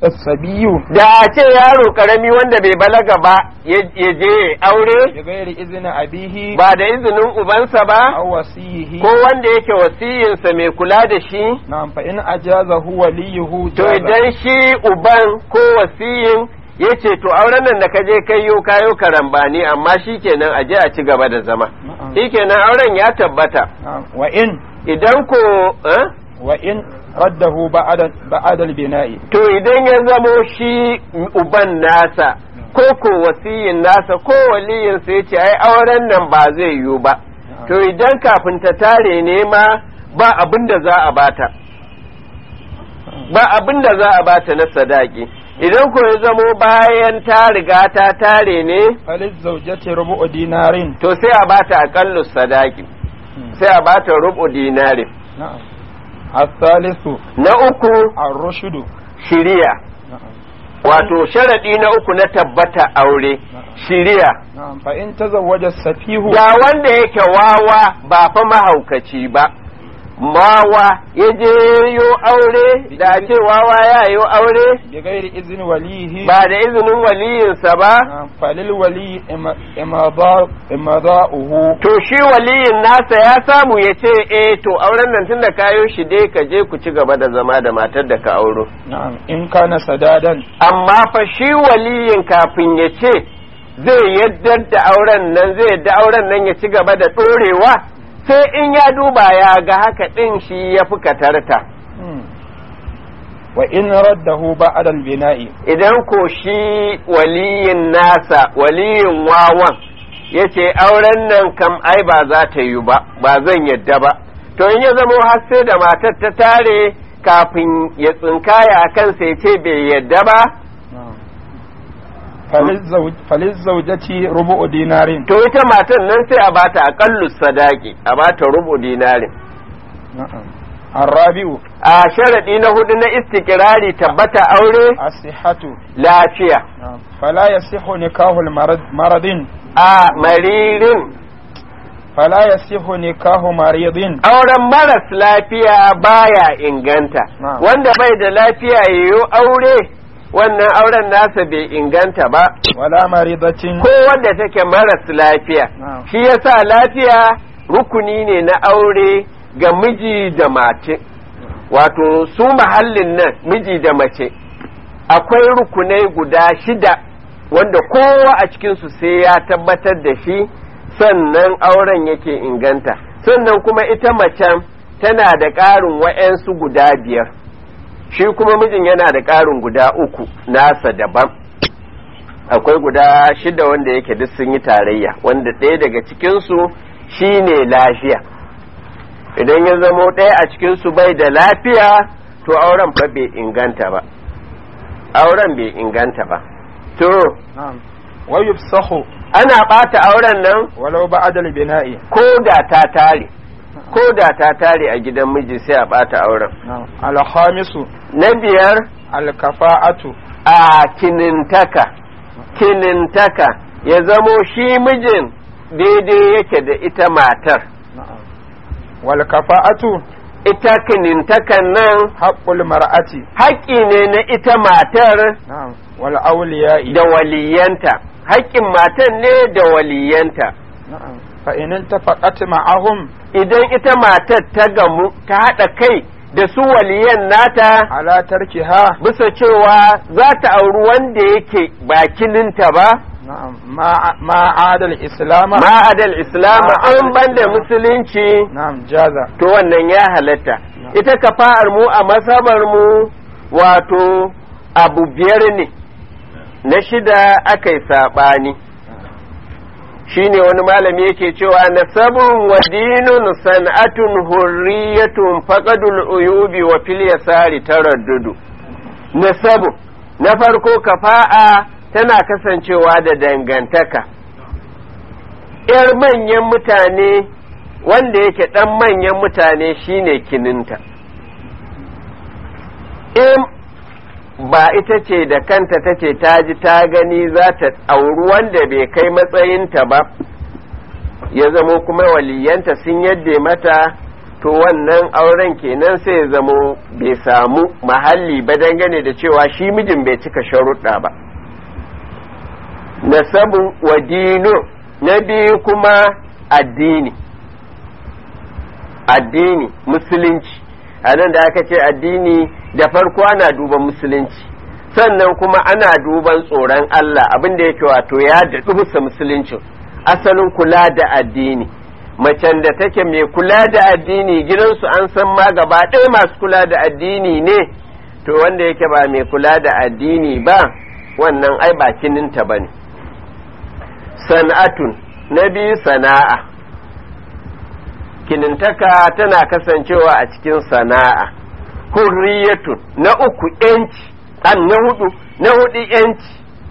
الصبي da a ce yaro karami wanda bai balaga ba ya ya je aure بغير إذن أبيه ba da izinin ubansa ba أو وصيه ko wanda yake wasiyinsa mai kula da shi نعم فإن أجازه وليه to جاز idan shi uban ko wasiyin ya ce to auren nan da ka je kai yo kayo karambani amma shi kenan a je a ci gaba da zama نعم. shi kenan auren ya tabbata نعم وإن idan ko eh? وإن رده بعد بعد البناء to idan ya zamo shi uban nasa ko ko wasiyin nasa ko waliyinsa ya ce ai auren nan ba zai yiwu ba to idan kafin ta tare ne ma ba abin da za a bata ba abin da za a bata na sadaki idan ko ya zamo bayan ta riga ta tare ne فللزوجة ربع دينار to sai a bata aƙallu sadaki sai a bata rubu dinari نعم الثالث na uku الرشد shiriya نعم wato sharaɗi na uku na tabbata aure shiriya نعم فإن تزوج السفيه ga wanda yake wawa ba fa mahaukaci ba mawa ya je yo aure da ce wawa ya yi aure بغير إذن وليه ba da izinin waliyinsa ba نعم فللولي إما- إمضاء إمضاؤه to shi waliyin nasa ya samu ya ce eh to auren nan tun da kayo shi dai ka je ku ci gaba da zama da matar da ka auro نعم إن كان سدادا amma fa shi waliyin kafin ya ce zai yadda da auren nan zai yadda auren nan ya ci gaba da ɗorewa sai in ya duba ya ga haka ɗin shi ya fi katarta مم. وإن رده بعد البناء idan ko shi waliyin nasa waliyin wawan ya ce auren nan kam ai ba za ta yi ba ba zan yadda ba to in ya zamo har sai da matar ta tare kafin ya tsinkaya a kansa ya ce bai yadda ba نعم. فللزوج فللزوجة ربع دينار to ita matan nan sai a bata aƙallu sadaki a bata rubu dinarin نعم الرابع a sharaɗi na hudu na istikirari tabbata aure الصحة lafiya نعم فلا يصح نكاح المرض مرض a maririn فلا يصح نكاح مريض auren maras lafiya baya inganta Na'am. wanda bai da lafiya yayo aure wannan auren nasa bai inganta ba ولا مريضة ko wanda take maras lafiya Na'am. shi yasa lafiya rukuni ne na aure ga miji da mace wato su mahallin nan miji da mace akwai rukunai guda shida wanda kowa a cikinsu sai ya tabbatar da shi sannan auren yake inganta sannan kuma ita macen tana da ƙarin wa'yansu guda biyar shi kuma mijin yana da ƙarin guda uku nasa daban akwai guda shida wanda yake duk sun yi tarayya wanda ɗaya daga cikinsu shine lafiya idan ya zamo ɗaya a cikinsu bai da lafiya to auren fa bai inganta ba auren bai inganta ba to نعم ويفسخ ana ɓata auren nan ولو بعد البناء ko da ta tare ko da ta tare a gidan miji sai a ɓata auren نعم الخامس na biyar الكفاءة a kinintaka kinintaka ya zamo shi mijin daidai yake da ita matar نعم والكفاءة ita kinintakan nan حق المرأة haƙƙi ne na ita matar نعم والأولياء da waliyanta haƙƙin matan ne da waliyanta نعم فإن التفقت معهم idan ita matar ta gamu ta haɗa kai da su waliyan nata على تركها bisa cewa za ta auri wanda yake ba kininta ba نعم ما ما عاد الإسلام ma'adal islam an banda Islam. musulunci نعم جاز to wannan ya halatta ita kafa'ar mu a masabar mu wato abu biyar ne na shida aka yi saɓani shine wani malami yake cewa nasabun wa dinun san'atun hurriyatun faqadul uyubi wa fil yasari taraddudu nasabu na farko kafa'a tana kasancewa da dangantaka ‘yar manyan mutane wanda yake ɗan manyan mutane shine kininta in ba ita ce da kanta ta ce ta ji ta gani za ta auri wanda bai kai matsayinta ba ya zamo kuma waliyanta sun yadda mata to wannan auren kenan sai ya zamo bai samu mahalli ba dangane da cewa shi mijin bai cika sharuɗa ba nasabu wa dino na biyu kuma addini addini musulunci a nan da aka ce addini da farko ana duban musulunci sannan kuma ana duban tsoron Allah abin da yake wato ya daɗu bisa musuluncin asalin kula da addini macen da take mai kula da addini gidansu an san ma gaba ɗaya masu kula da addini ne to wanda yake ba mai kula da addini ba wannan ai ba kininta ba ne sana'atun na biyu sana'a kinintaka tana kasancewa a cikin sana'a hurriyatun na uku yanci an na hudu na hudu yanci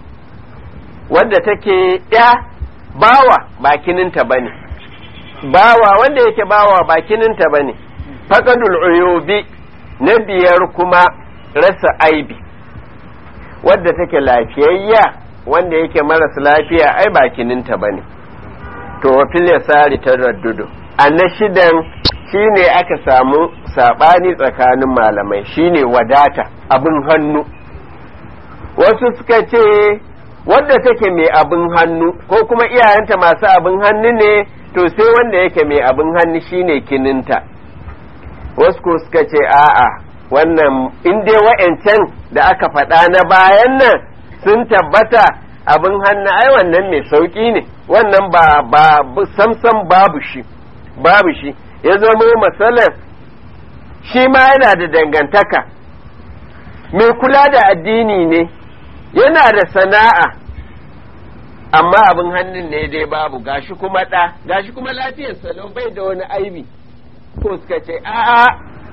wadda take ya bawa bakininta ba ne bawa wanda yake bawa bakininta ba ne faƙadul uyubi na biyar kuma rasa aibi wadda take lafiyayya wanda yake maras lafiya ai bakininta ba ne to wafil ya sari ta raddudu a na shidan shine aka samu saɓani tsakanin malamai shine wadata abin hannu wasu suka ce wadda take mai abin hannu ko kuma iyayenta masu abin hannu ne to sai wanda yake mai abin hannu shine kininta wasu ko suka ce a'a wannan in dai wa'ancan da aka faɗa na bayan nan sun tabbata abin hannu ai wannan mai sauƙi ne wannan ba ba samsam babu shi babu shi ya zama matsalar shi ma yana da dangantaka mai kula da addini ne yana da sana'a amma abin hannun ne dai babu gashi kuma ɗa gashi kuma lafiyar salon bai da wani aibi ko suka ce a'a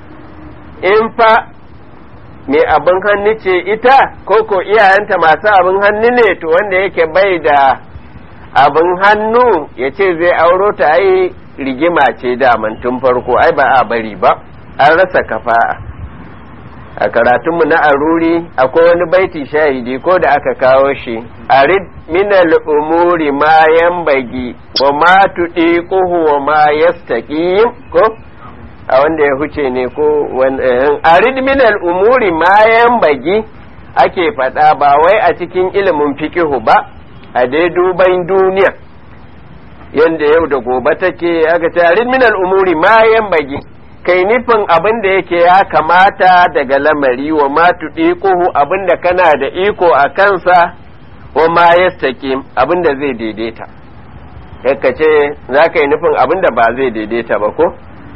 in fa mai abin hannu ce ita ko ko iyayenta masu abin hannu ne to wanda yake bai da abin hannu ya ce zai auro ta ai rigima ce daman tun farko ai ba a bari ba an rasa kafa'a a karatunmu na aruri akwai wani baiti shahidi ko da aka kawo shi arid minal umuri ma bagi wa ma tudiquhu wa ma yastaqim ko a wanda ya huce ne ko arid minal umuri ma bagi ake faɗa ba wai a cikin ilimin fikihu ba a dai duban duniya yanda yau da gobe take aka ce arid minal umuri ma bagi kai nufin abin da yake ya kamata daga lamari wa ma tuɗiƙuhu abin da kana da iko a kansa wa ma yastaƙim abin da zai daidaita ka ce za ka yi nufin abin da ba zai daidaita ba ko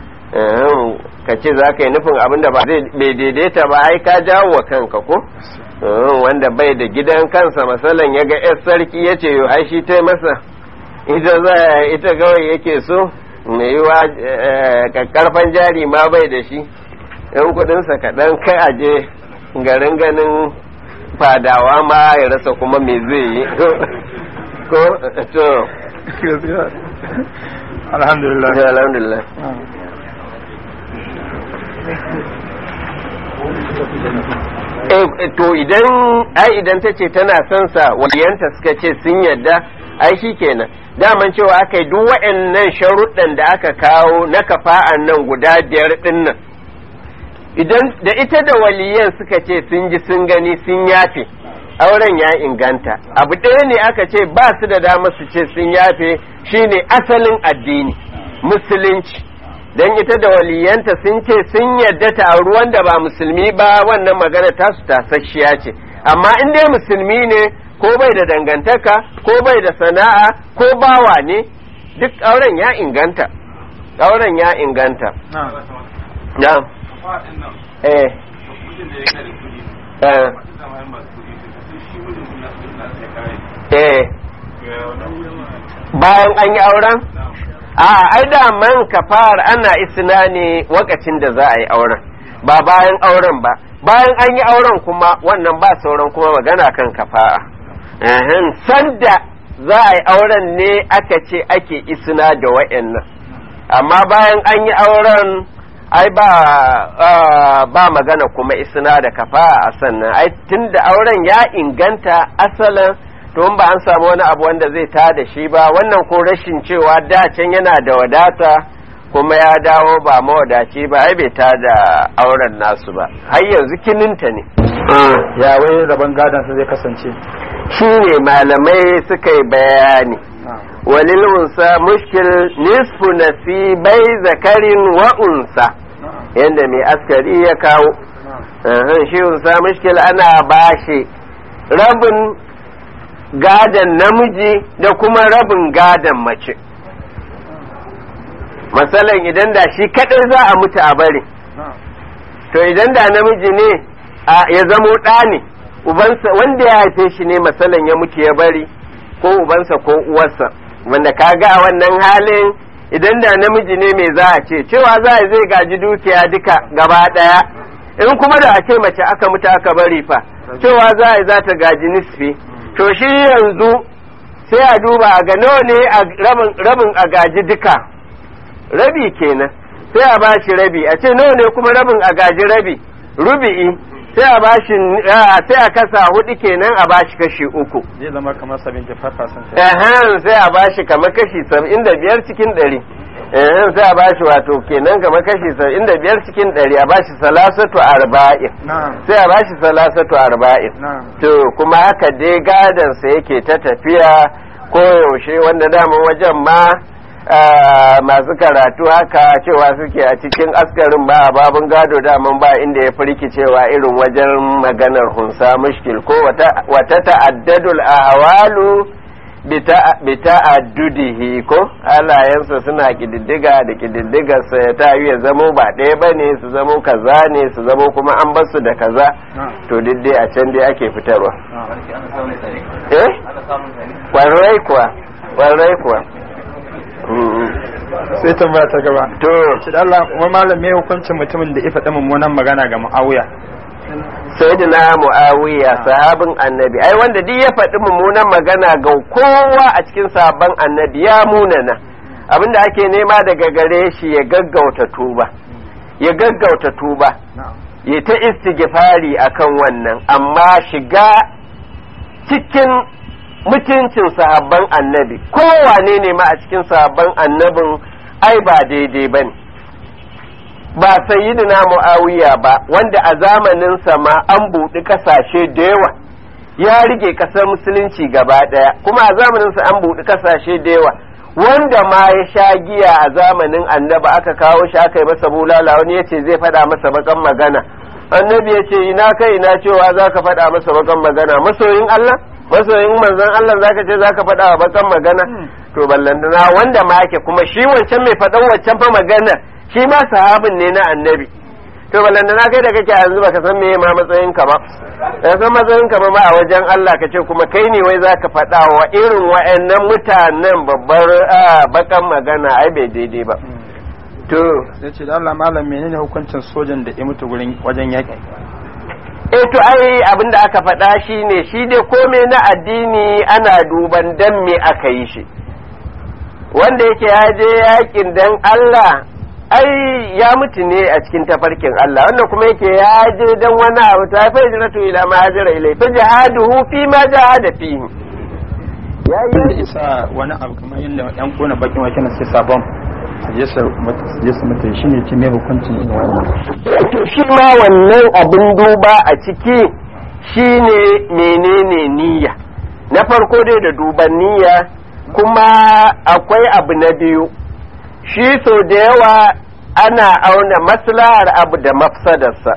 ka ce za ka yi nufin abin da ba zai daidaita ba ai ka jawo wa kanka ko wanda bai da gidan kansa masalan ya ga yar sarki ya ce ai shi ta masa ita za ita kawai yake so mai yiwa karfan jari ma bai da shi yan kudinsa kaɗan kai aje garin ganin fadawa ma ya rasa kuma me zai yi ko to alhamdulillah alhamdulillah to idan ai idan ta ce tana son sa waliyanta suka ce sun yadda ai shi kenan daman cewa aka yi duk waɗannan sharuɗan da aka kawo na kafa'an nan guda biyar ɗin nan idan da ita da waliyan suka ce sun ji sun gani sun yafe auren ya inganta abu ɗaya ne aka ce ba su da dama su ce sun yafe shine asalin addini musulunci don ita da waliyanta sun ce sun yadda ta ruwan da ba musulmi ba wannan magana tasu tasasshiya ce amma in dai musulmi ne ko bai da dangantaka ko bai da sana'a ko bawa ne duk auren ya inganta auren ya inganta na eh eh eh bayan an yi auren a ai da man kafar ana isna ne wakacin da za a yi auren ba bayan auren ba bayan an yi auren kuma wannan ba sauran kuma magana kan kafa'a sanda za a yi auren ne aka ce ake isna da wa'annan amma bayan an yi auren ai ba ba magana kuma isna da kafa'a a sannan ai tunda auren ya inganta asalin to ba an samu wani abu wanda zai ta da shi ba wannan ko rashin cewa da can yana da wadata kuma ya dawo ba mawadaci ba ai bai ta da auren nasu ba har yanzu kininta ne ya wai rabon gadon sa zai kasance shi ne malamai suka yi bayani walil unsa mushkil nisfu nasibai zakarin wa unsa yadda mai askari ya kawo shi unsa mushkil ana bashi rabin gadon namiji da kuma rabin gadon mace masalan idan da shi kadai za a mutu a bari to idan da namiji ne ya zamo ɗa ne ubansa wanda ya haife shi ne masalan ya mutu ya bari ko ubansa ko uwarsa wanda kaga a wannan halin idan da namiji ne mai za a ce cewa za a zai gaji dukiya duka gaba ɗaya in kuma da a ce mace aka mutu aka bari fa cewa za a za ta gaji nisfi to shi yanzu sai a duba a ga nawa ne rabin a gaji duka rabi kenan sai a bashi rabi a ce nawa ne kuma rabin a gaji rabi rubi'i sai a bashi sai a kasa hudu kenan a bashi kashi uku zai zama kamar 75% ehem sai a bashi kamar kashi 75 cikin 100 ehem sai a bashi wato kenan kamar kashi 75 cikin 100 a bashi salasatu arba'in sai a bashi salasatu arba'in to kuma haka dai gadan sa yake ta tafiya ko yaushe wanda daman wajen ma masu karatu haka cewa suke a cikin askarin ba a babin gado daman ba inda ya firki cewa irin wajen maganar hunsa mushkil ko wata ta'addadul ahwalu bi ta'addudihi ko halayensa suna kididdiga da kididdigarsa ya ta ya zamo ba ɗaya ba ne su zamo kaza ne su zamo kuma an basu da kaza to dai a can dai ake fitarwa eh kwarai kuwa kwarai kuwa sai tambaya ta gaba to shi da Allah kuma malam me hukuncin mutumin da ya faɗi mummunan magana ga Muawiya sayyidina Muawiya sahabin annabi ai wanda duk ya faɗi mummunan magana ga kowa a cikin sahabban annabi ya munana abinda ake nema daga gare shi ya gaggauta tuba ya gaggauta tuba ya ta istighfari akan wannan amma shiga cikin mutuncin sahabban annabi kowane ne ma a cikin sahabban annabin ai ba daidai ba ne ba sayyidina mu'awiya ba wanda a zamaninsa ma an buɗi ƙasashe da yawa ya rige ƙasar musulunci gaba ɗaya kuma a zamaninsa an buɗi ƙasashe da yawa wanda ma ya sha giya a zamanin annaba aka kawo shi aka yi masa bulala wani ya ce zai faɗa masa bakan magana annabi ya ce ina kai ina cewa za ka faɗa masa bakan magana masoyin Allah masoyin manzon Allah zaka ce zaka faɗa wa bakan magana to ballantana wanda ma yake kuma shi wancan mai faɗan wancan fa magana shi ma sahabin ne na annabi to ballantana kai da kake yanzu baka san meye ma matsayin ka ba da san matsayin ka ba ma a wajen Allah ka ce kuma kai ne wai zaka faɗa wa irin wa'annan mutanen babbar bakan magana ai bai daidai ba to sai ce da Allah malam menene hukuncin sojan da ya mutu gurin wajen yaƙi e to ai abin da aka faɗa shi ne shi dai kome na addini ana duban dan me aka yi shi wanda yake ya je yakin dan Allah ai ya mutu ne a cikin tafarkin Allah wanda kuma yake ya je dan wani abu ta fa hijratu ila ma hajara ilai fa jihaduhu fi ma jahada fihi ya yi isa wani abu kamar yadda yan kona bakin wake na sai sabon je su mutu shi ne ce mai hukuncin yin wannan to shi ma wannan abin duba a ciki shine menene niyya na farko dai da duban niyya kuma akwai abu na biyu shi so da yawa ana auna maslahar abu da mafsadarsa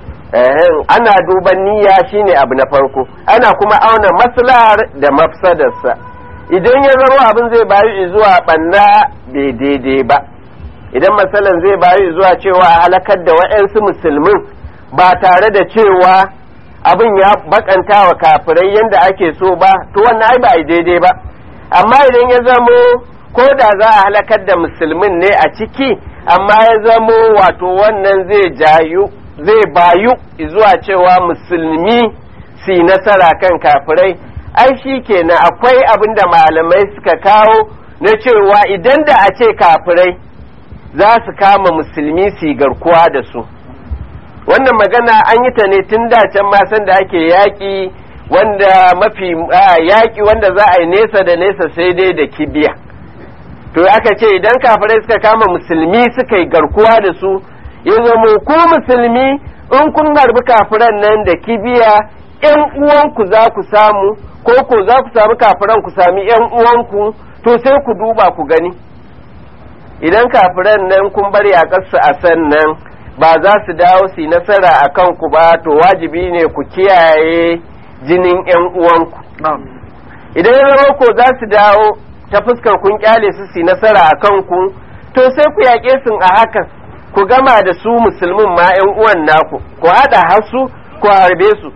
ana duban niyya shine abu na farko ana kuma auna maslahar da mafsadarsa idan ya zama abin zai bayu zuwa banna bai daidai ba idan matsalan zai bayu zuwa cewa a halakar da wa'yansu musulmin ba tare da cewa abin ya bakanta wa kafirai yadda ake so ba to wannan ai ba a daidai ba amma idan ya zamo ko da za a halakar da musulmin ne a ciki amma ya zamo wato wannan zai jayu zai bayu zuwa cewa musulmi su nasara kan kafirai ai shi kenan akwai abin da malamai suka kawo na cewa idan da a ce kafirai za su kama musulmi su garkuwa da su wannan magana an yi ta ne tun da can masan da ake yaƙi wanda mafi yaƙi wanda za a yi nesa da nesa sai dai da kibiya to aka ce idan kafirai suka kama musulmi suka yi garkuwa da su ya zama ku musulmi in kun harbi kafiran nan da kibiya yan uwanku za ku samu ko ko za ku samu kafiran ku sami yan uwanku to sai ku duba ku gani idan kafiran nan kun bar yaƙarsu a sannan ba za su dawo su yi nasara a kanku ba to wajibi ne ku kiyaye jinin yan uwanku idan ya zama ko za su dawo ta fuskar kun kyale su su yi nasara a kanku to sai ku yaƙe su a hakan ku gama da su musulmin ma yan uwan naku ku haɗa hasu ku harbe su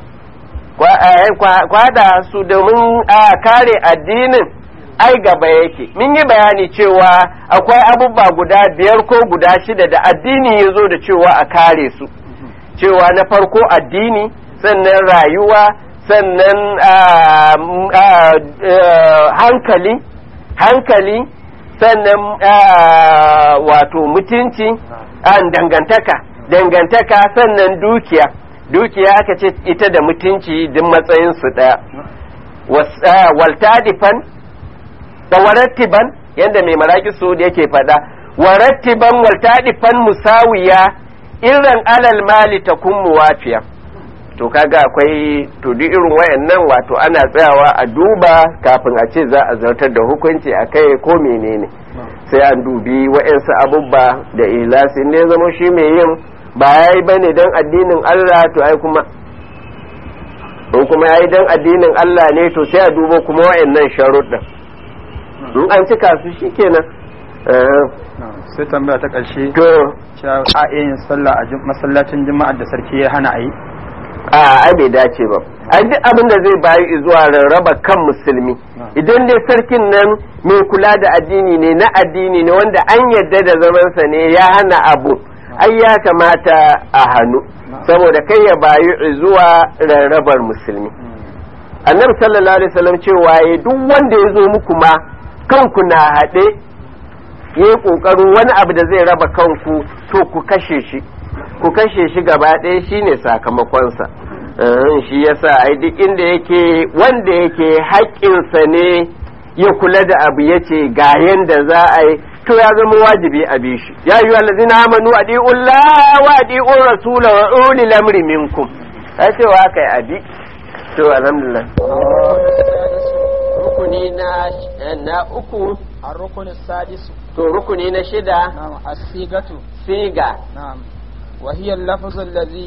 ku haɗa su domin a kare addinin ai gaba yake mun yi bayani cewa akwai abubuwa guda biyar ko guda shida da addini ya zo da cewa a kare su cewa na farko addini sannan rayuwa sannan hankali hankali sannan wato mutunci dangantaka dangantaka sannan dukiya dukiya aka ce ita da mutunci duk matsayinsu ɗaya waltadifan da warattiban yadda mai maraki su da yake faɗa warattiban waltadifan musawiya irin alal mali ta kun muwafiya to kaga akwai to duk irin wayannan wato ana tsayawa a duba kafin a ce za a zartar da hukunci a kai ko menene sai an dubi wa'yansu abubba da ilasi ne zama shi mai yin ba ya yi ba ne don addinin Allah to ai kuma in kuma ya yi don addinin Allah ne to sai a dubo kuma wa'yannan sharuɗin in an cika su shi kenan sai tambaya ta ƙarshe to cewa a yin sallah a masallacin juma'ar da sarki ya hana a yi a ai bai dace ba ai duk abin da zai bayi zuwa rarraba kan musulmi idan dai sarkin nan mai kula da addini ne na addini ne wanda an yadda da zamansa ne ya hana abu ai ya kamata a hannu saboda kai ya bayi zuwa rarrabar musulmi annabi sallallahu alaihi wasallam cewa ya duk wanda ya zo muku ma kanku na haɗe ya yi ƙoƙarin wani abu da zai raba kanku to ku kashe shi ku kashe shi gaba ɗaya shine sakamakonsa shi yasa ai duk inda yake wanda yake haƙƙinsa ne ya kula da abu ya ce ga yanda za a yi to ya zama wajibi a bi shi ya yi wallazi na amanu a ɗi'ullah wa ɗi'un rasula wa uli lamri minkum ya ce wa aka yi abi to alhamdulillah rukuni na uku الركن السادس to rukuni na shida نعم الصيغة siga نعم وهي اللفظ الذي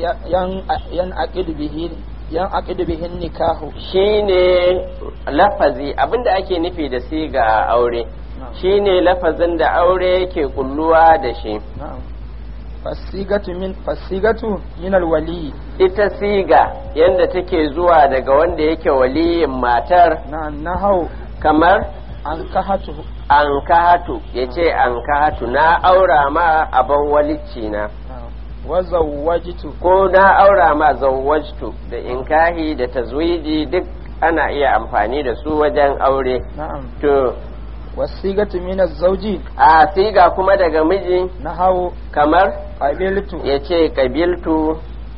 ينعقد به ينعقد به النكاح shine lafazi abinda ake nufi da siga a aure shine lafazin da aure yake kulluwa da shi نعم فالصيغة من فالصيغة من الولي ita siga yadda take zuwa daga wanda yake waliyin matar نعم نهو kamar أنكحته an kahatu ya ce an kahatu na aura ma abin walicci na نعم وزوجته ko na aura ma zawwajtu da inkahi da tazwiji duk ana iya amfani da su wajen aure نعم to والصيغة من الزوج a siga kuma daga miji نهو kamar قبلت ya ce kabiltu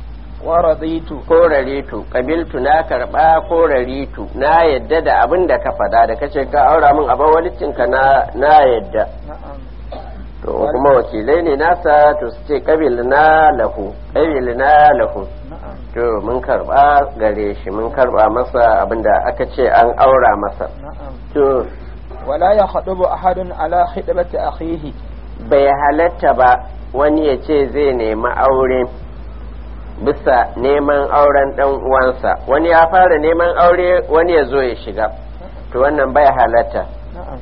ورضيت ko raritu kabiltu na karba ko raritu na yadda da abin da ka fada da kace ka aura min abin walicinka na na yadda نعم to kuma wakilai ne nasa to su ce kabil na lahu kabil na lahu نعم to mun karba gare shi mun karba masa abin da aka ce an aura masa نعم to ولا يخطب أحد على خطبة أخيه bai halatta ba wani ya ce zai nemi aure bisa neman auren dan uwansa wani ya fara neman aure wani ya zo ya shiga to wannan bai halatta نعم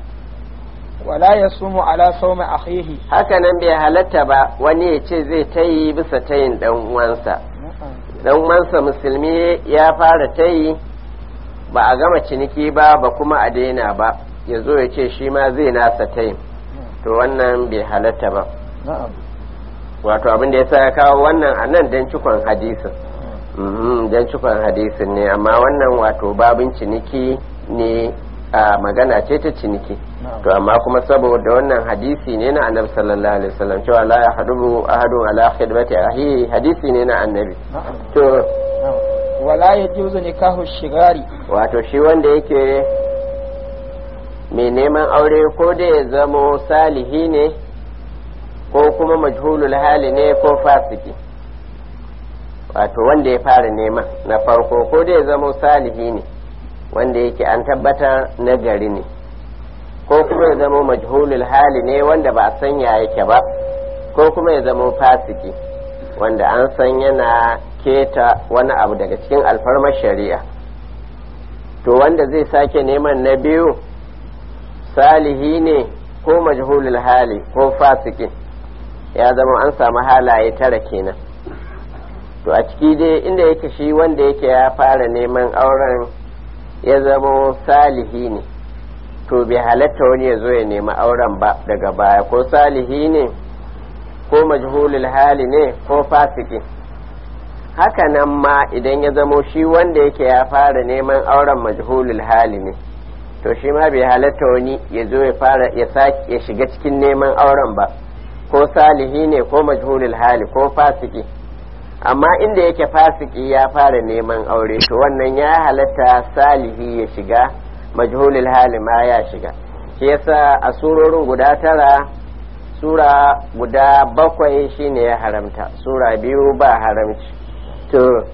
ولا يصوم على صوم أخيه hakanan bai halatta ba wani ya ce zai tayi bisa tayin dan uwansa نعم dan uwansa musulmi ya fara tayi ba a gama ciniki ba ba kuma a daina ba ya zo ya ce shi ma zai nasa tayin to wannan bai halatta ba نعم wato abin da ya sa ya kawo wannan a nan don cikon hadisin Mhm, don cikon hadisin ne amma wannan wato babin ciniki ne a magana ce ta ciniki to amma kuma saboda wannan hadisi ne na annabi sallallahu alaihi wasallam cewa la ya hadubu ahadun ala khidmati ahi hadisi ne na annabi نعم to نعم ولا يجوز نكاح الشغار wato shi wanda yake mai neman aure ko da ya zamo salihi ne ko kuma majhulul hali ne ko fasiki wato wanda ya fara neman na farko ko da ya zamo salihi ne wanda yake an tabbatar na gari ne ko kuma ya zamo majhulul hali ne wanda ba a sanya yake ba ko kuma ya zamo fasiki wanda an san yana keta wani abu daga cikin alfarmar shari'a to wanda zai sake neman na biyu salihi ne ko majhulul hali ko fasikin ya zama an samu halaye tara kenan to a ciki dai inda yake shi wanda yake ya fara neman auren ya zama salihi ne to bai halatta wani ya zo ya nemi auren ba daga baya ko salihi ne ko majhulul hali ne ko fasiki haka nan ma idan ya zamo shi wanda yake ya fara neman auren majhulul hali ne to shi ma bai halatta wani ya zo ya fara ya sake ya shiga cikin neman auren ba ko salihi ne ko majhulul hali ko fasiki amma inda yake fasiki ya fara neman aure to wannan ya halatta salihi ya shiga majhulul hali ma ya shiga shi yasa a surorin guda tara sura guda bakwai shine ya haramta sura biyu ba haramci to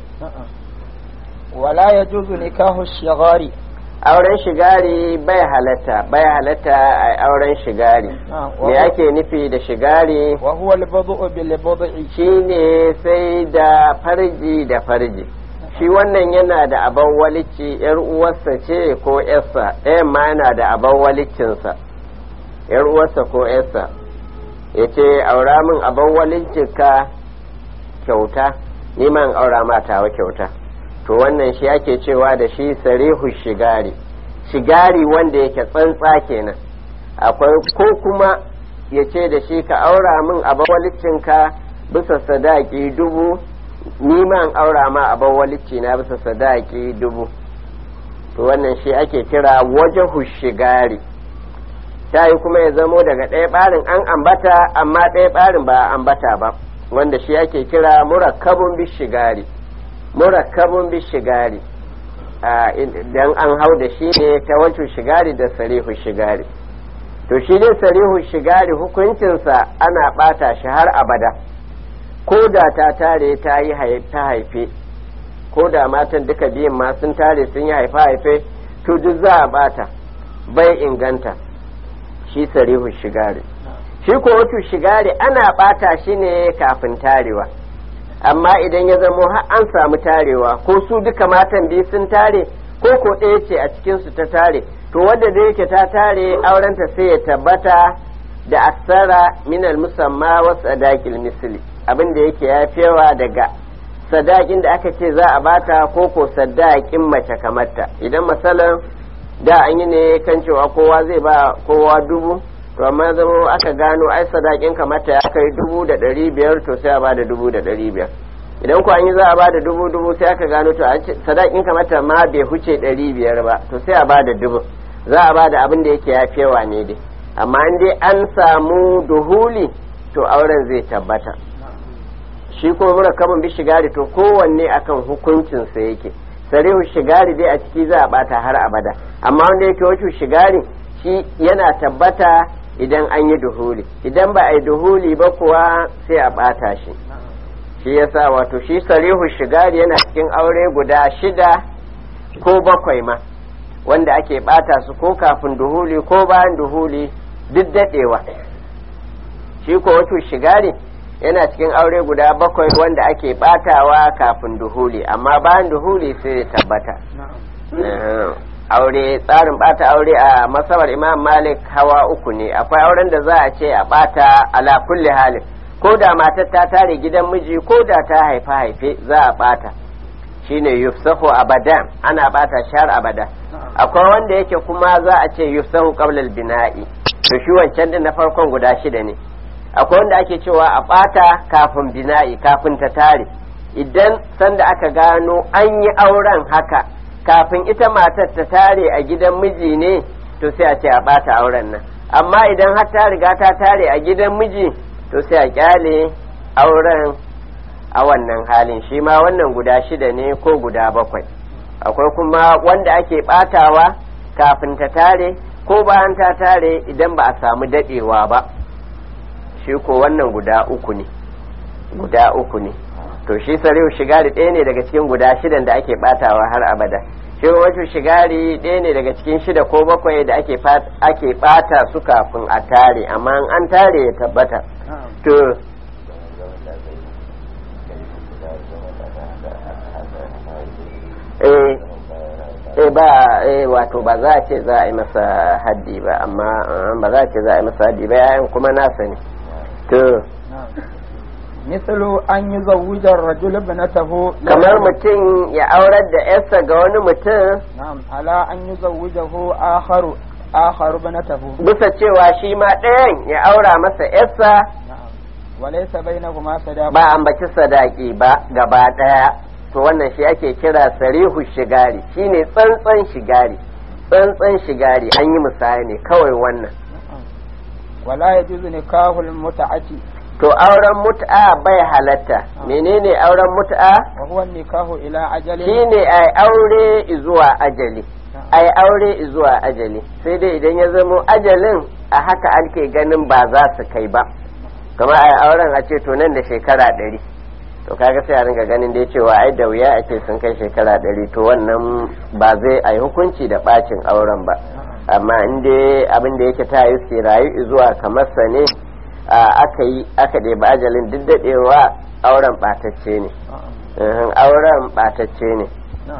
wala ya juzu nikahu shigari auren shigari bai halatta bai halatta a auren shigari me ake nufi da shigari wa huwa al-bad'u bil bad'i shine sai da farji da farji shi wannan yana da aban walici yar uwarsa ce ko yarsa ɗayan ma yana da aban walicinsa yar uwarsa ko yarsa ya ce aura min aban walicinka kyauta ni man aura ma tawa kyauta to wannan shi ake cewa da shi sarihu shigari shigari wanda yake tsantsa kenan akwai ko kuma ya ce da shi ka aura min aban walicinka bisa sadaki dubu ni man aura ma aban walicci na bisa sadaki dubu to wannan shi ake kira wajahu shigari ta yi kuma ya zamo daga ɗaya ɓarin an ambata amma ɗaya ɓarin ba a ambata ba wanda shi ake kira murakkabun bishigari murakkabun bishigari dan an hau da shi ne ta wancan shigari da sarihu shigari to shi dai sarihu shigari hukuncinsa ana ɓata shi har abada ko da ta tare ta yi ta haife ko da matan duka biyun ma sun tare sun yi haifa haife to duk za a ɓata bai inganta shi sarihu shigari shi ko wato shigari ana ɓata shi ne kafin tarewa amma idan ya zamo har an samu tarewa ko su duka matan biyu sun tare ko ko ɗaya ce a cikinsu ta tare to wadda da yake ta tare aurenta sai ya tabbata da aksara minal musamma wa sadakil misli abin da yake ya yawa daga sadakin da aka ce za a bata ko ko sadakin mace kamarta idan masalan da an yi ne kan cewa kowa zai ba kowa dubu to amma zama aka gano ai sadakin kamata ya kai dubu da ɗari biyar to sai a ba da dubu da ɗari biyar idan ko an yi za a ba da dubu dubu sai aka gano to sadakin kamata ma bai huce ɗari biyar ba to sai a ba da dubu za a ba da abin da yake yafewa ne dai amma in dai an samu duhuli to auren zai tabbata shi ko mura kamun bi shigari to kowanne akan hukuncinsa yake sarihu shigari dai a ciki za a bata har abada amma wanda yake wacce shigari shi yana tabbata idan an yi duhuli idan ba a yi duhuli ba kuwa sai a bata shi shi yasa wato shi sarihu shigari yana cikin aure guda shida ko bakwai ma wanda ake bata su ko kafin duhuli ko bayan duhuli duk daɗewa shi ko wato shigari yana cikin aure guda bakwai wanda ake batawa kafin duhuli amma bayan duhuli sai ya tabbata aure tsarin bata aure a masabar imam malik hawa uku ne akwai auren da za a ce a bata ala kulli halin ko da matar ta tare gidan miji ko da ta haifa haife za a bata shine yufsahu abadan ana bata shar abada akwai wanda yake kuma za a ce yufsahu qabla al-bina'i to shi wancan din na farkon guda shida ne akwai wanda ake cewa a bata kafin bina'i kafin ta tare idan sanda aka gano an yi auren haka kafin ita matar ta tare a gidan miji ne to sai a ce a bata auren nan amma idan har ta riga ta tare a gidan miji to sai a kyale auren a wannan halin shi ma wannan guda shida ne ko guda bakwai akwai kuma wanda ake batawa kafin ta tare ko bayan ta tare idan ba a samu dadewa ba shi ko wannan guda uku ne guda uku ne to shi sarihu shigari ɗaya ne daga cikin guda shidan da ake batawa har abada shi wato shigari ɗaya ne daga cikin shida ko bakwai da ake ake bata su kafin a tare amma an tare ya tabbata to eh eh ba eh wato ba za a ce za a yi masa haddi ba amma ba za a ce za a yi masa haddi ba yayin kuma nasa ne to misalu an yi zawujar rajul ibnatahu kamar mutum ya aurar da yarsa ga wani mutum na'am ala an yi zawujahu akharu akharu ibnatahu bisa cewa shi ma ɗayan ya aura masa yarsa na'am walaysa bainahuma sadaq ba ambaci sadaki ba gaba ɗaya to wannan shi ake kira sarihu shigari shine tsantsan shigari tsantsan shigari an yi misali ne kawai wannan wala yajuzu nikahul mut'ati to auren mut'a bai halatta menene auren mut'a wa huwa nikahu ila ajali shine ai aure zuwa ajali ai aure zuwa ajali sai dai idan ya zamo ajalin a haka ake ganin ba za su kai ba kamar ai auren a ce to nan da shekara ɗari to kaga sai a ringa ganin dai cewa ai da wuya a ce sun kai shekara ɗari to wannan ba zai ai hukunci da bacin auren ba amma in dai abin da yake ta yi su rayu zuwa kamar sa ne aka yi aka ɗebi ajalin duk daɗewa auren ɓatacce ne auren ɓatacce ne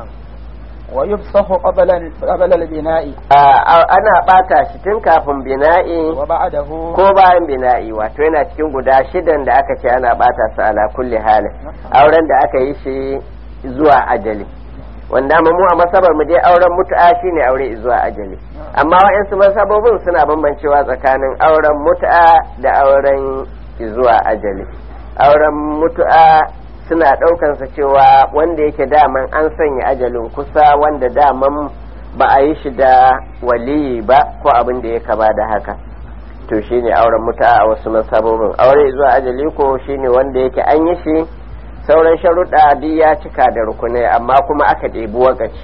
wa yufsahu qabla qabla al-bina'i ana ɓata shi tun kafin bina'i wa ba'dahu ko bayan bina'i wato yana cikin guda shidan da aka ce ana ɓata su ala kulli halin auren da aka yi shi zuwa ajali wanda mu a masabar mu dai auren mutu'a shine aure zuwa ajali amma wa'yansu masabobin suna bambancewa tsakanin auren mutu'a da auren zuwa ajali auren mutu'a suna ɗaukansa cewa wanda yake daman an sanya ajalin kusa wanda daman ba a yi shi da waliyi ba ko abin da ya kama da haka to shine auren mutu'a a wasu masabobin aure zuwa ajali ko shine wanda yake an yi shi sauran sharuɗa duk ya cika da rukunai amma kuma aka ɗebi wakaci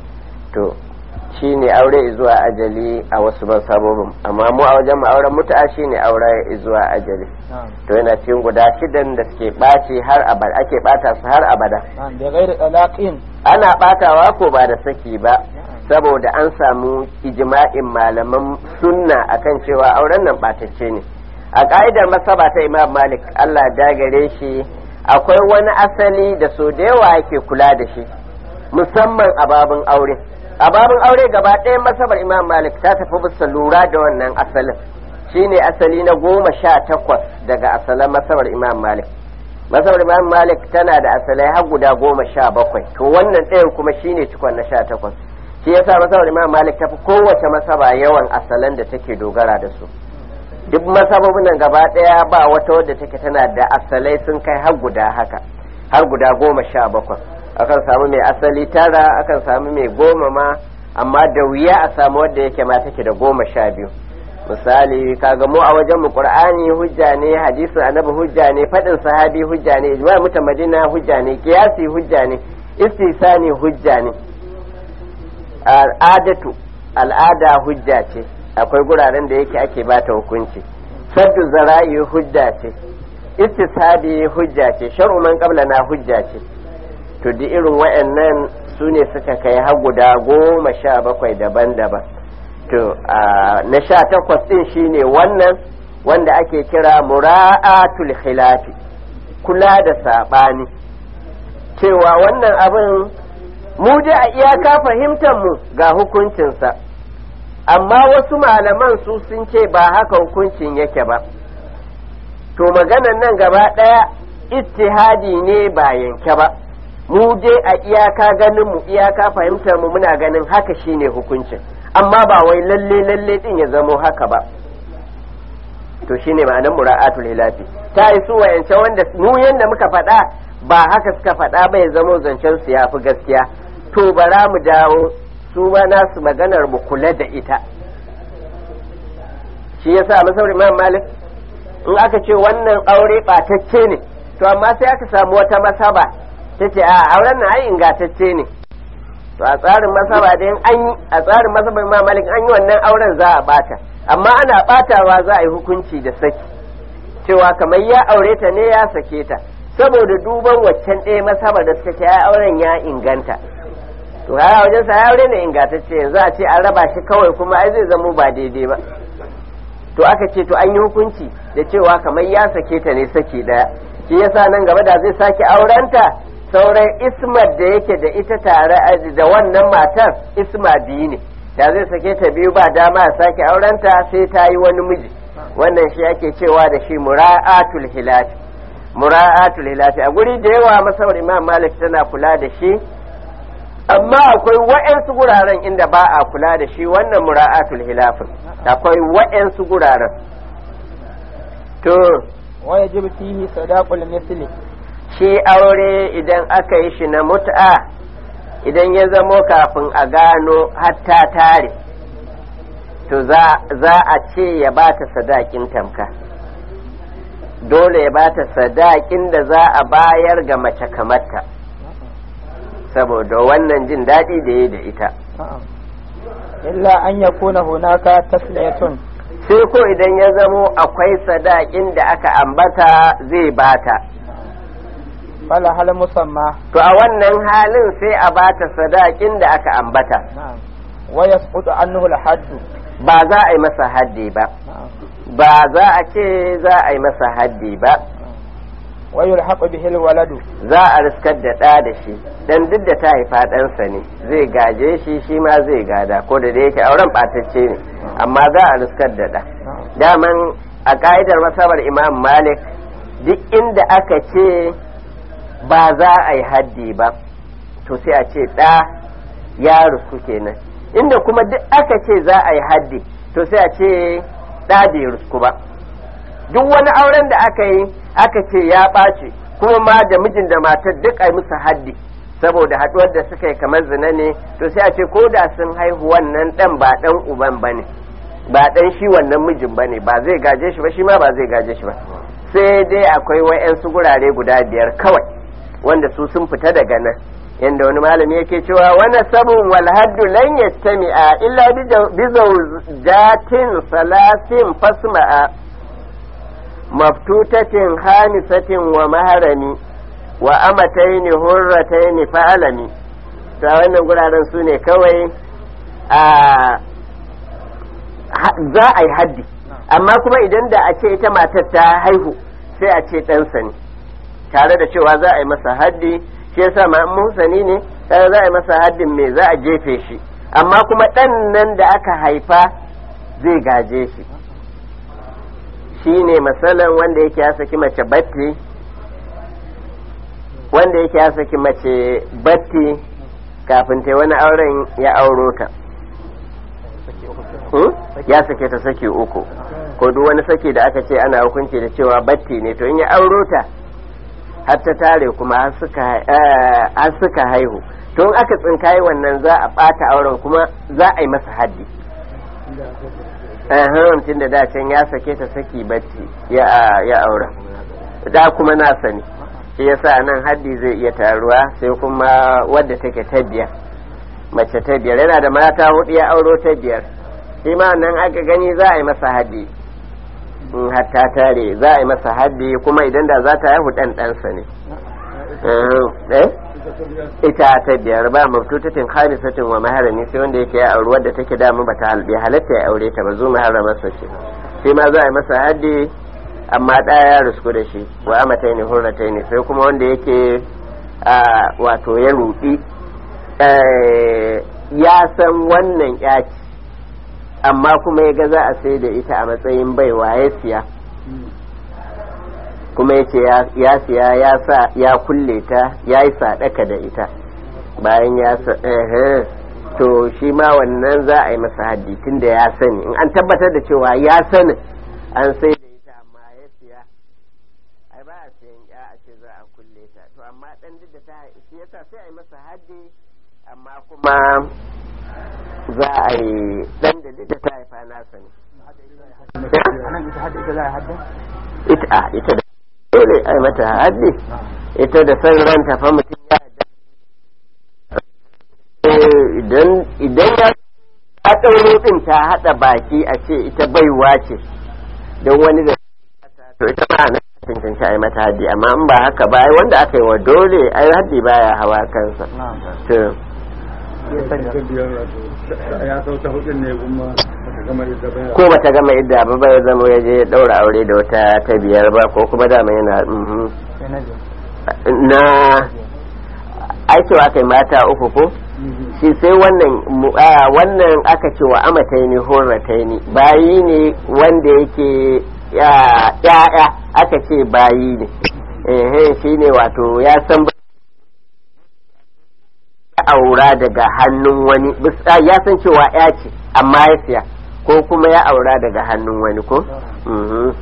to shi ne aure zuwa ajali a wasu ban sabobin amma mu a wajen auren mutu'a shi ne aure zuwa ajali to yana cikin guda shidan da suke ɓaci har abada ake ɓata su har abada da gairi talaqin ana ɓatawa ko ba da saki ba saboda an samu ijma'in malaman sunna akan cewa auren nan ɓatacce ne a ka'idar masaba ta imam malik allah dagare shi akwai wani asali da so da yawa yake kula da shi musamman a babin aure a babin aure gaba ɗaya masabar imam malik ta tafi bisa lura da wannan asalin shine asali na goma sha takwas daga asalan masabar imam malik masabar imam malik tana da asalai har guda goma sha bakwai to wannan ɗayan kuma shine cikon na sha takwas shi yasa masabar imam malik tafi kowace masaba yawan asalan da take dogara da su duk masababin nan gaba daya ba wata wadda take tana da asalai sun kai har guda haka har guda goma sha bakwai akan samu mai asali tara akan samu mai goma ma amma da wuya a samu wadda yake ma take da goma sha biyu misali kaga mu a wajen mu qur'ani hujja ne hadisin annabi hujja ne fadin sahabi hujja ne ijma mutan madina hujja ne qiyasi hujja ne istisani hujja ne al'adatu al'ada hujja ce akwai guraren da yake ake bata hukunci saddu zara'i hujja ce istishabi hujja ce shar'u man na hujja ce to duk irin wayannan su ne suka kai har guda goma sha bakwai daban-daban to na sha takwas din shine wannan wanda ake kira mura'atul khilafi kula da saɓani cewa wannan abin mu da a iyaka fahimtar mu ga hukuncinsa amma wasu malaman su sun ce ba haka hukuncin yake ba to maganan nan gaba ɗaya ittihadi ne ba yanke ba mu dai a iyaka ganin mu iyaka fahimtar mu muna ganin haka shine hukuncin amma ba wai lalle lalle din ya zamo haka ba to shine ma'anar mura'atul hilafi ta yi su wayance wanda mu yanda muka faɗa ba haka suka faɗa ba ya zamo zancen su yafi gaskiya to bara mu dawo su ba nasu maganar mu kula da ita shi yasa masaurin imam malik in aka ce wannan aure ɓatacce ne to amma sai aka samu wata masaba ta ce a auren na ai ingantacce ne to a tsarin masaba da an yi a tsarin masabar ma malik an yi wannan auren za a bata amma ana batawa za a yi hukunci da saki cewa kamar ya aure ta ne ya sake ta saboda duban waccan ɗaya masabar da suka ce ya auren ya inganta to ya wajen sa ya aure ne ingantacce yanzu a ce an raba shi kawai kuma ai zai zamo ba daidai ba to aka ce to an yi hukunci da cewa kamar ya sake ta ne saki daya shi yasa nan gaba da zai sake aurenta sauran ismar da yake da ita tare da wannan matar isma biyu ne da zai sake ta biyu ba dama ya sake aurenta sai ta yi wani miji wannan shi ake cewa da shi mura'atul hilafi mura'atul hilafi a guri da yawa masawar imam malik tana kula da shi amma akwai wa'yansu guraren inda ba a kula da shi wannan mura'atul hilafin akwai wa'yansu guraren to wa yajibu fihi sadaqul misli shi aure idan aka yi shi na mut'a idan ya zamo kafin a gano hatta tare to za a ce ya bata sadakin tamka dole ya bata sadakin da za a bayar ga mace kamarta saboda wannan jin daɗi da ya da ita illa an yakuna hunaka tasliyatun sai ko idan ya zamo akwai sadakin da aka ambata zai bata fala hal musamma to a wannan halin sai a bata sadakin da aka ambata wa yasqutu anhu al haddu ba za a yi masa haddi ba ba za a ce za a yi masa haddi ba wa yulhaqu bihi al waladu za a riskar da ɗa da shi dan duk da ta haifa ɗansa ne zai gaje shi shi ma zai gada ko da da yake auren ɓatacce ne amma za a riskar da ɗa daman a ƙa'idar masabar imam malik duk inda aka ce ba za a yi haddi ba to sai a ce ɗa ya rusku kenan inda kuma duk aka ce za a yi haddi to sai a ce ɗa bai rusku ba duk wani auren da aka yi aka ce ya ɓace kuma ma da mijin da matar duk a yi musu haddi saboda haɗuwar da suka yi kamar zina ne to sai a ce ko da sun haihu wannan ɗan ba ɗan uban ba ne ba ɗan shi wannan mijin ba ne ba zai gaje shi ba shi ma ba zai gaje shi ba sai dai akwai wa'yansu gurare guda biyar kawai wanda su sun fita daga nan yanda wani malami yake cewa wani sabon wal haddu lan yastami'a illa bi zawjatin salasin fasma'a maftutatin hamisatin wa maharami wa amataini hurrataini fa'alami ta wannan guraren su ne kawai a za a yi haddi amma kuma idan da a ce ita matar ta haihu sai a ce ɗansa ne tare da cewa za a yi masa haddi shi yasa ma musani ne sai za a yi masa haddin me za a jefe shi amma kuma ɗan nan da aka haifa zai gaje shi shi ne masalan wanda yake ya saki mace batti wanda yake ya saki mace batti kafin ta wani auren ya auro ta ya sake ta saki uku ko duk wani saki da aka ce ana hukunci da cewa batti ne to in ya auro ta har ta tare kuma har suka haihu to in aka tsinkaye wannan za a ɓata auren kuma za a yi masa haddi tun da dacen ya sake ta saki batti ya aura da kuma na sani shi yasa nan haddi zai iya taruwa sai kuma wadda take ta biyar mace ta biyar yana da mata hudu ya auro ta biyar shi ma nan aka gani za a yi masa haddi in hatta tare za a yi masa haddi kuma idan da za ta haihu dan ɗansa ne ita ta biyar ba mabtutatin khamisatin wa maharami sai wanda yake ya auri wadda take dama bata halbe halatta ya aure ta ba zo maharamarsa ce shi ma za a yi masa haddi amma ɗaya ya rusku da shi wa amatai ne hurratai ne sai kuma wanda yake wato ya ruɗi ya san wannan yaci amma kuma ya ga za a sai da ita a matsayin baiwa ya siya kuma ya ce ya siya ya sa ya kulle ta ya yi sadaka da ita bayan ya sa to shi ma wannan za a yi masa haddi tun da ya sani in an tabbatar da cewa ya sani an sai da ita amma ya siya ai ba a siyan ya a ce za a kulle ta to amma dan duk da ta shi yasa sai a yi masa haddi amma kuma za a yi dan da duk da ta haifa nasa ne ita ita da dole ai mata haddi ita da san ranta fa mutum ya idan idan ya a ɗauro ɗin ta haɗa baki a ce ita baiwa ce don wani da to ita ma na cancanci a yi mata haddi amma in ba haka ba ai wanda aka yi wa dole ai haddi baya hawa kansa to ya sau ta hudun ne kuma ta gama ita baya ko bata gama idda ba bai zama ya je ya ɗaura aure da wata ta biyar ba ko kuma dama yana mhm. na aikewa kai mata uku ko shi sai wannan mu- a, wannan aka ce wa amataini horataini bayi ne wanda yake ya'ya aka ce bayi ne ehe shi ne wato ya san ba- ya aura daga hannun wani bis- a, ya san cewa ya ce amma ya siya ko kuma ya aura daga hannun wani ko Mhm.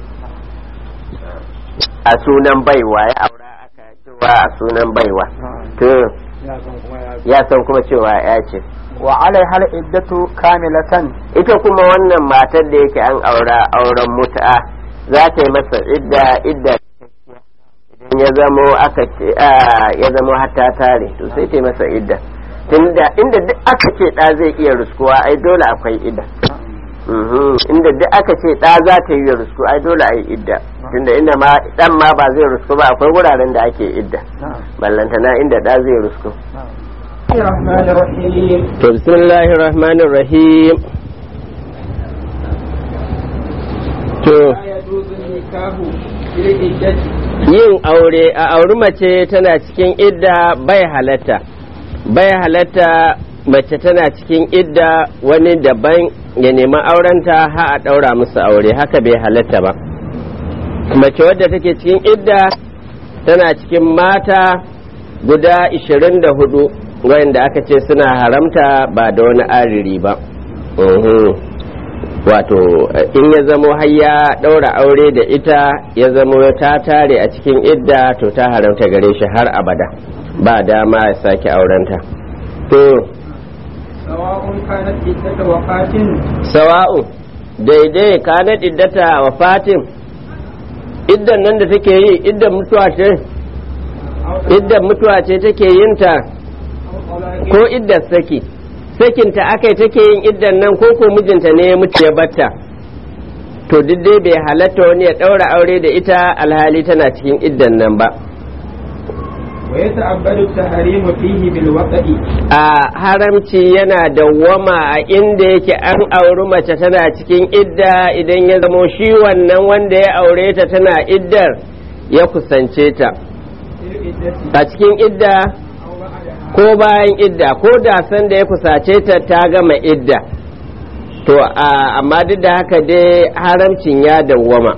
a sunan baiwa ya aura aka cewa a sunan baiwa to ya san kuma ya ya san kuma cewa ya ce wa alaiha al-iddatu kamilatan ita kuma wannan matar da yake an aura auren mutu'a za ta yi masa idda idda idan ya zamo aka ce a, ya zamo hatta tare to sai ta yi masa idda tunda inda duk aka ce da zai iya ruskuwa ai dole akwai idda Mhm. inda duk aka ce da za ta yi rusku ai dole ai idda tunda inda ma dan ma ba zai rusku ba akwai wuraren da ake idda ballantana inda da zai rusku الرحمن الرحيم to bismillahir rahmanir rahim to لا يجوز النكاح بالعدة yin aure a auri mace tana cikin idda bai halatta bai halatta mace tana cikin idda wani daban ya nemi aurenta ha a ɗaura musu aure haka bai halatta ba mace wadda take cikin idda tana cikin mata guda 24 wayanda aka ce suna haramta ba da wani ariri ba Mhm. wato in ya zamo har ya ɗaura aure da ita ya zamo ta tare a cikin idda to ta haramta gare shi har abada ba dama ya sake aurenta to سواء كانت عدة وفاة sawa'u daidai kana iddata wa fatin iddan nan da take yi iddan mutuwa ce أو iddan mutuwa ce take yin ta أو طلاق ko iddar saki sakinta akai take yin iddan nan ko ko mijinta ne ya mutu ya batta to duk dai bai halatta wani ya ɗaura aure da ita alhali tana cikin iddan nan ba ويتعبد التحريم فيه بالوقت a haramci yana dawwama a inda yake an auri mace tana cikin idda idan ya zamo shi wannan wanda ya aure ta tana iddar ya kusance ta في العدة a cikin idda أو بعدها ko bayan idda ko da san da ya kusace ta ta gama idda to a amma duk da haka dai haramcin ya dawwama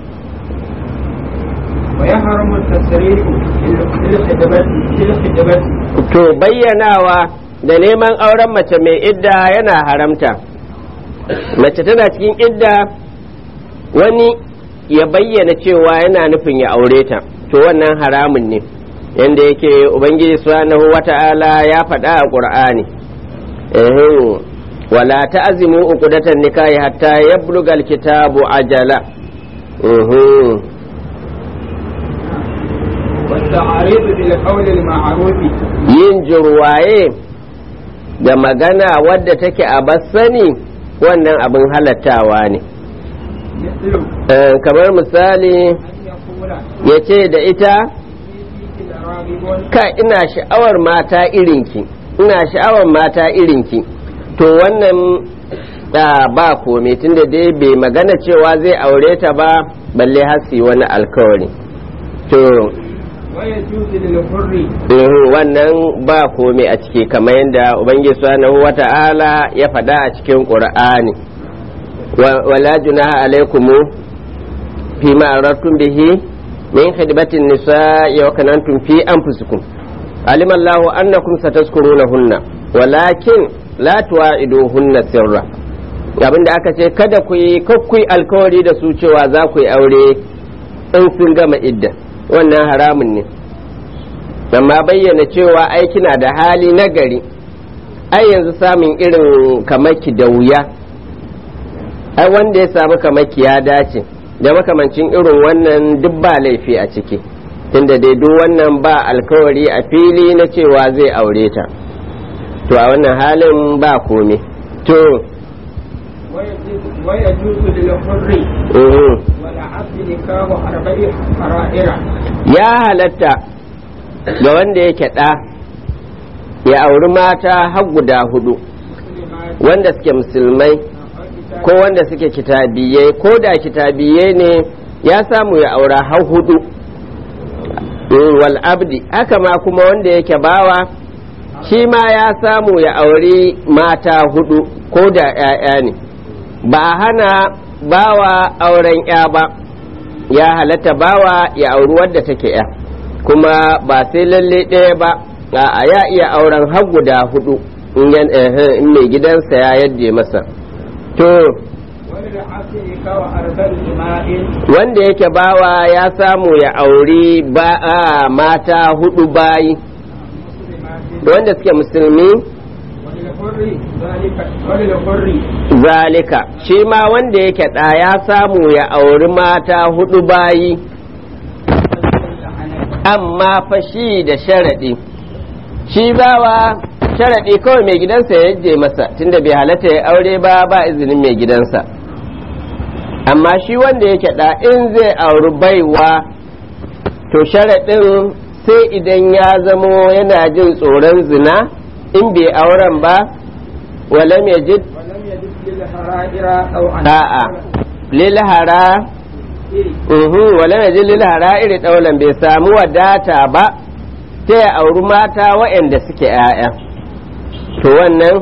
ويحرم التصريح في الخدمة في الخدمة to bayyanawa da neman auren mace mai idda yana haramta mace tana cikin idda wani ya bayyana cewa yana nufin ya aure ta to wannan haramun ne yanda yake ubangiji subhanahu wata'ala ya faɗa a ƙur'ani ehem wala ta'zimu uqdatan nikahi hatta yablugha alkitabu ajala ehem والتعريض بالقول المعروف yin jirwaye da magana wadda take a bassani wannan abin halattawa ne مثل Eh, kamar misali أن يقول ya ce da ita فيك لراغب ka ina sha'awar mata irinki ina sha'awar mata irinki to wannan da ba komai tunda dai bai magana cewa zai aure ta ba balle hasi wani alkawari to ويجوز للحر eh, wannan ba komai a ciki kamar yadda ubangiji subhanahu wata'ala ya faɗa a cikin qur'ani wa- wala junaha alaikumu fi ma aradtum bihi min khidmatin nisa'i wa kanantum fi anfusikum alima Allahu annakum satazkurunahunna walakin la tuwa'iduhunna sirra abinda aka ce kada ku yi kakkui alkawari da su cewa za ku yi aure in sun gama idda wannan haramun ne amma bayyana cewa ai kina da hali na gari ai yanzu samun irin kamaki da wuya ai wanda ya samu kamaki ya dace da makamancin irin wannan duk ba laifi a ciki tunda dai duk wannan ba alkawari a fili na cewa zai aure ta to a wannan halin ba komai to ويجوز للحر mhm. والعبد نكاح أربع حرائر ya halatta ga wanda yake ɗa ya auri mata har guda hudu مسلمات wanda suke musulmai ko wanda suke kitabiyai ko da kitabiyai ne ya samu ya aura har hudu Mm, wal abdi haka ma kuma wanda yake bawa shi ma ya samu ya auri mata hudu ko da 'ya'ya ne ba a hana bawa auren 'ya ba ya halatta bawa ya auri wadda take 'ya kuma ba sai lalle ɗaya ba a ya iya auren har guda hudu in yan- eh, in mai gidansa ya yadda masa to وللعبد نكاح أربع إماء wanda yake bawa ya samu ya auri ba a mata hudu bayi مسلمات wanda suke musulmi وللحر ذلك وللحر zalika shi ma wanda yake ɗa ya samu ya auri mata hudu bayi amma fa shi da sharaɗi shi bawa sharaɗi kawai mai gidansa ya je masa tunda bai halatta ya aure ba ba izinin mai gidansa amma shi wanda yake ɗa in zai auri baiwa to sharaɗin sai idan ya zamo yana jin tsoron zina in bai auren ba walam ya ji ولم يجد للحرائر أو أن a'a lilhara uhu walam ya ji lilhara iri ɗaulan bai samu wadata ba ta ya auri mata waɗanda suke 'ya'ya to wannan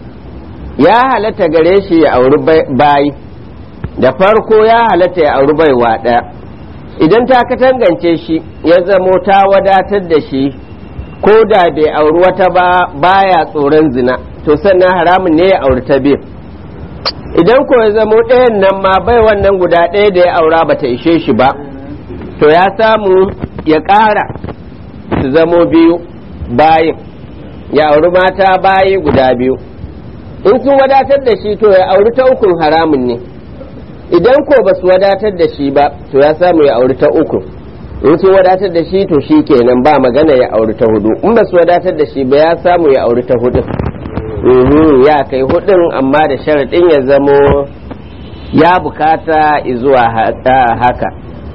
ya halatta gare shi ya auri bai- bayi da farko ya halatta ya auri baiwa ɗaya idan ta katangance shi ya zamo ta wadatar da shi ko da bai auri wata ba baya tsoron zina to sannan haramun ne ya auri ta biyu idan ko ya zamo ɗayan nan ma bai wannan guda ɗaya da ya aura bata ishe shi ba to ya samu ya ƙara su zamo biyu bayin ya auri mata bayi guda biyu in sun wadatar da shi to ya auri ta ukun haramun ne idan ko ba su wadatar da shi ba to ya samu ya auri ta uku in sun wadatar da shi to shi kenan ba magana ya auri ta hudu in ba su wadatar da shi ba ya samu ya auri ta hudu Mhm, ya kai hudun amma da sharaɗin ya zamo ya bukata zuwa haka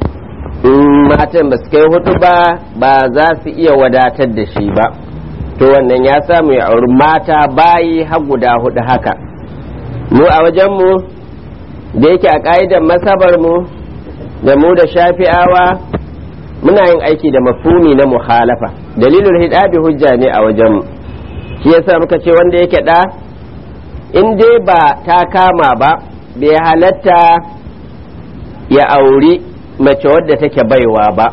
in matan ba su kai hudu ba ba za su iya wadatar da shi ba to wannan ya samu ya auri mata bayi har guda hudu haka mu a wajenmu da yake a ƙa'idar masabar mu da mu da shafi'awa muna yin aiki da mafumi na muhalafa dalilin hidabi hujja ne a wajenmu shi yasa muka ce wanda yake ɗa in dai ba ta kama ba bai halatta ya auri mace wadda take baiwa ba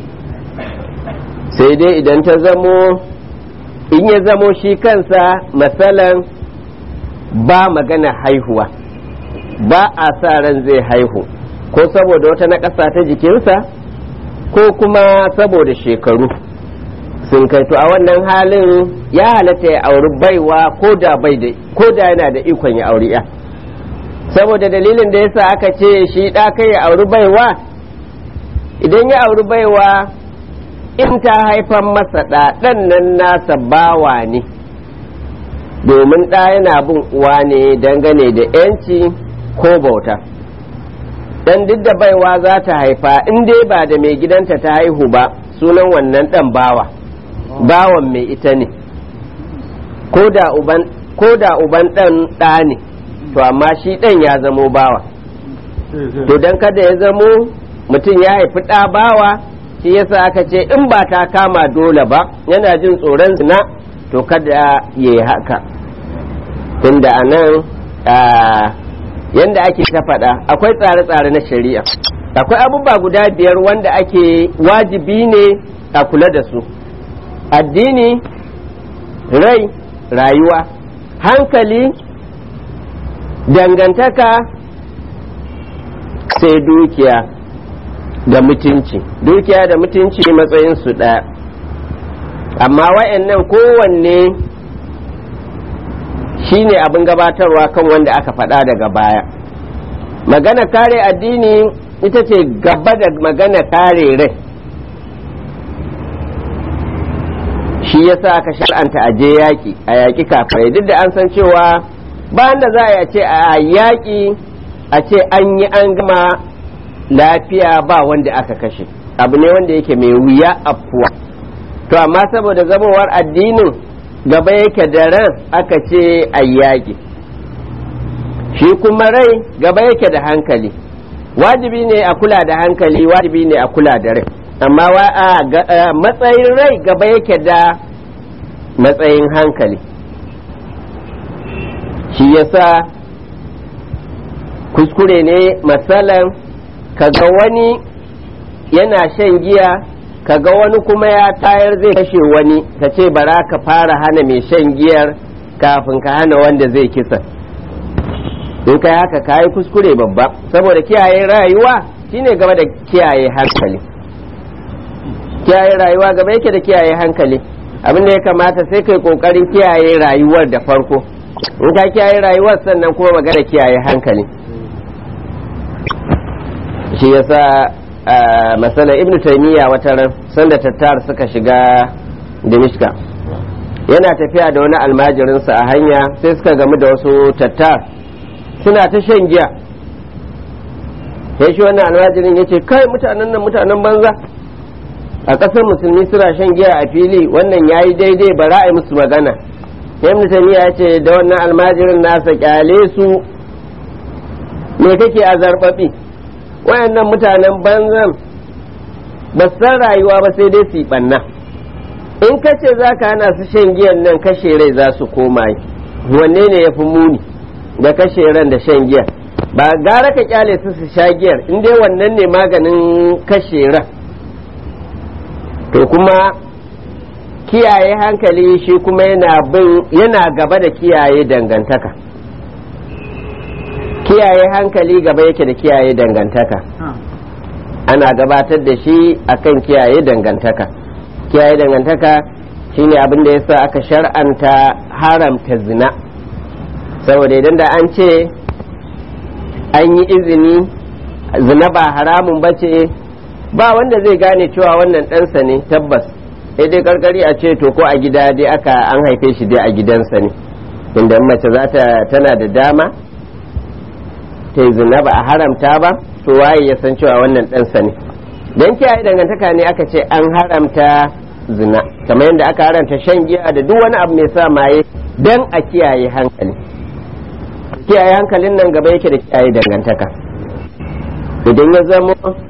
sai dai idan ta zamo in ya zamo shi kansa matsalan ba magana haihuwa ba a sa ran zai haihu ko saboda wata naƙasa ta jikinsa ko kuma saboda shekaru sun kai to a wannan halin ya halatta ya auri baiwa ko da bai da ko da yana da ikon ya auri ya saboda dalilin da yasa aka ce shi ɗa kai ya auri baiwa idan ya auri baiwa in ta haifan masa ɗa ɗan nan nasa bawa ne domin ɗa yana bin uwa ne dangane da yanci ko bauta dan duk da baiwa za ta haifa in dai ba da mai gidanta ta haihu ba sunan wannan ɗan bawa bawan mai ita ne ko da uban ɗan ɗa ne to amma shi ɗan ya zamo bawa to don kada ya zamo mutum ya haifi ɗa bawa shi yasa aka ce in ba ta kama dole ba yana jin tsoron zina to kada ya yi haka tunda a nan yanda ake ta faɗa akwai tsare-tsare na shari'a akwai abubuwa guda biyar wanda ake wajibi ne a kula da su addini rai rayuwa hankali dangantaka sai dukiya da mutunci dukiya da mutunci matsayin su ɗaya amma wa'annan kowanne shine abin gabatarwa kan wanda aka faɗa daga baya magana kare addini ita ce gaba da magana kare rai shi yasa aka shar'anta a je yaƙi a yaƙi kafirai duk da an san cewa bayan da za a ce a yaƙi a ce an yi an gama lafiya ba wanda aka kashe abu ne wanda yake mai wuya afuwa to amma saboda zamowar addinin gaba yake da ran aka ce a yaƙi shi kuma rai gaba yake da hankali wajibi ne a kula da hankali wajibi ne a kula da rai amma matsayin rai gaba yake da matsayin hankali shi yasa kuskure ne matsalan kaga wani yana shan giya kaga wani kuma ya tayar zai kashe wani ka ce bara ka fara hana mai shan giyar kafin ka hana wanda zai kisa in kai haka ka yi kuskure babba saboda kiyaye rayuwa shine gaba da kiyaye hankali kiyaye rayuwa gaba yake da kiyaye hankali abin da ya kamata sai kai kokarin kiyaye rayuwar da farko in ka kiyaye rayuwar sannan kuma magana kiyaye hankali shi yasa masala ibnu taymiya wata ran sanda tattar suka shiga dimishka yana tafiya da wani almajirinsa a hanya sai suka gamu da wasu tattar suna ta shan giya sai shi wannan almajirin ya ce kai mutanen nan mutanen banza a ƙasar musulmi suna shan giya a fili wannan ya yi daidai ba ra'ayi musu magana ibn taymiya ya ce da wannan almajirin nasa kyale su me kake a zarbabi wayannan mutanen banzan ba san rayuwa ba sai dai su yi banna in ka ce za ka hana su shan giyan nan kashe rai za su koma yi wanne ne ya fi muni da kashe ran da shan giya ba gara ka kyale su su sha giyar in dai wannan ne maganin kashe ran to kuma kiyaye hankali shi kuma yana bin yana gaba da kiyaye dangantaka kiyaye hankali gaba yake da kiyaye dangantaka ana gabatar da shi akan kiyaye dangantaka kiyaye dangantaka shine abin da yasa aka shar'anta haramta zina saboda idan da an ce an yi izini zina ba haramun ba ce ba wanda zai gane cewa wannan ɗansa ne tabbas sai dai karkari a ce to ko a gida dai aka an haife shi dai a gidansa ne inda mace za ta tana da dama ta yi zina ba a haramta ba to waye ya san cewa wannan ɗansa ne don kiyaye dangantaka ne aka ce an haramta zina kamar yadda aka haramta shan giya da duk wani abu mai sa maye don a kiyaye hankali kiyaye hankalin nan gaba yake da kiyaye dangantaka idan ya zama